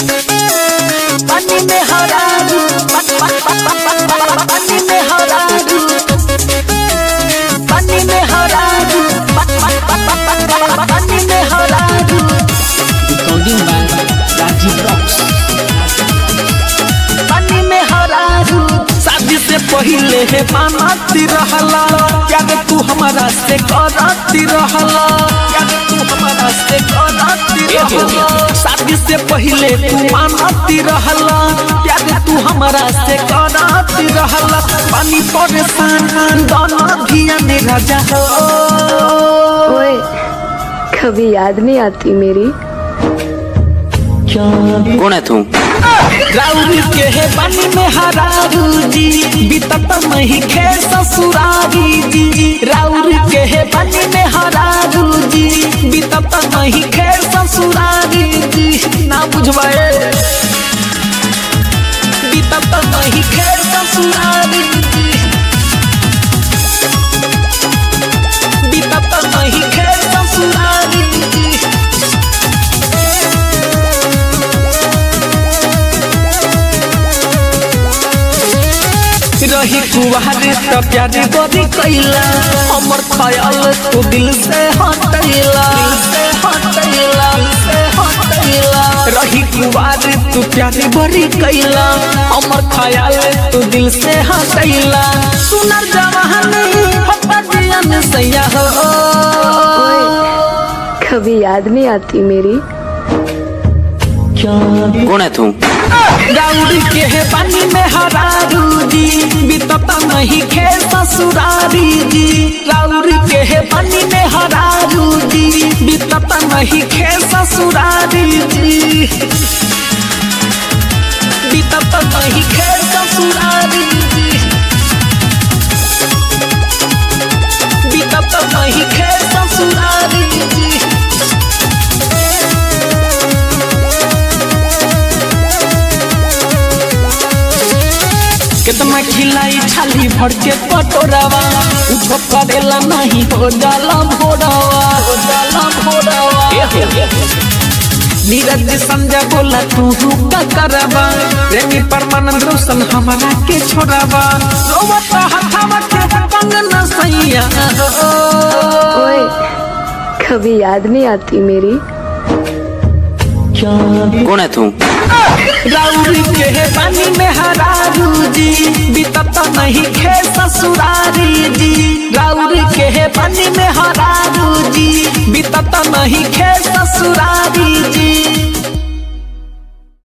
पानी में हरारू पानी में हरारू पानी में हरारू पानी में हरारू Recording by Rajiv Rocks. पानी में हरारू शादी से पहले है मानती रहला याद तू हमारा से करती रहला याद तू हमारा से करती रहला शादी से पहले तू मानती रहला याद तू हमारा से करती रहला पानी परेशान दोनों धिया ने राजा हो ओए कभी याद नहीं आती मेरी कौन है तू राउरी के है पानी में हरारू जी बीतत नहीं खे ससुरारी जी राउरी के है पानी में हरारू जी बीतत नहीं खे ससुरारी जी ना बुझवाए बीतत नहीं खे ससुरारी जी बीतत नहीं खे ससुरारी जी रही कुवारे त प्यारी बड़ी कैला हमर ख्याल तू दिल से हटैला से हटैला से हटैला रही कुवारे तू प्यारी बड़ी कैला हमर ख्याल तू दिल से हटैला सुनर जवानी हप्पा जियन सैया हो कभी याद नहीं आती मेरी कौन है तू दाऊद के है पानी में हरारू जी बीतता नहीं खे ससुरारी जी राउर के है पानी में हरारू जी बीतता नहीं खे ससुरारी जी बीतता नहीं खे ससुरारी जी बीतता नहीं खे ससुरारी जी कितना खिलाई छाली भर के पटोरावा उठो करेला नहीं हो जाला भोरावा हो जाला भोरावा नीरज संजय बोला तू का करवा प्रेमी परमानंद रोशन हमारा के छोड़ावा रोवत हथावा के कंगन सैया ओए कभी याद नहीं आती मेरी कौन है तू राउरी के है पानी में हरारू जी बीतत नहीं खे ससुरारी जी राउरी के है पानी में हरारू जी बीतत नहीं खे ससुरारी जी